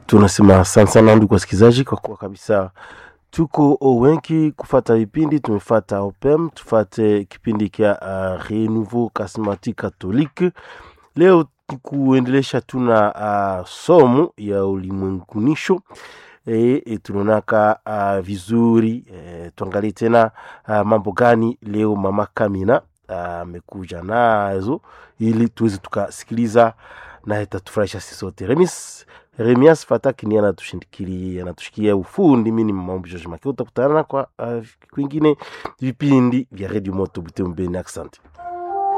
tunasema asante sana ndugu wasikilizaji, kwa kuwa kabisa tuko wengi kufata vipindi. Tumefata opem, tufate kipindi kya uh, Renouveau Charismatique Catholique. Leo kuendelesha tuna uh, somo ya ulimwengunisho e, e, tunaonaka uh, vizuri e, tuangalie tena uh, mambo gani leo mama Kamina amekuja uh, nazo ili tuweze tukasikiliza na itatufurahisha sisi sote. Remis Remias Fataki ni anatushindikilia anatushikia ufundi. Mimi ni Mambo George Makeo, utakutana kwa uh, kwingine vipindi vya Radio Moto Butembo. Asante.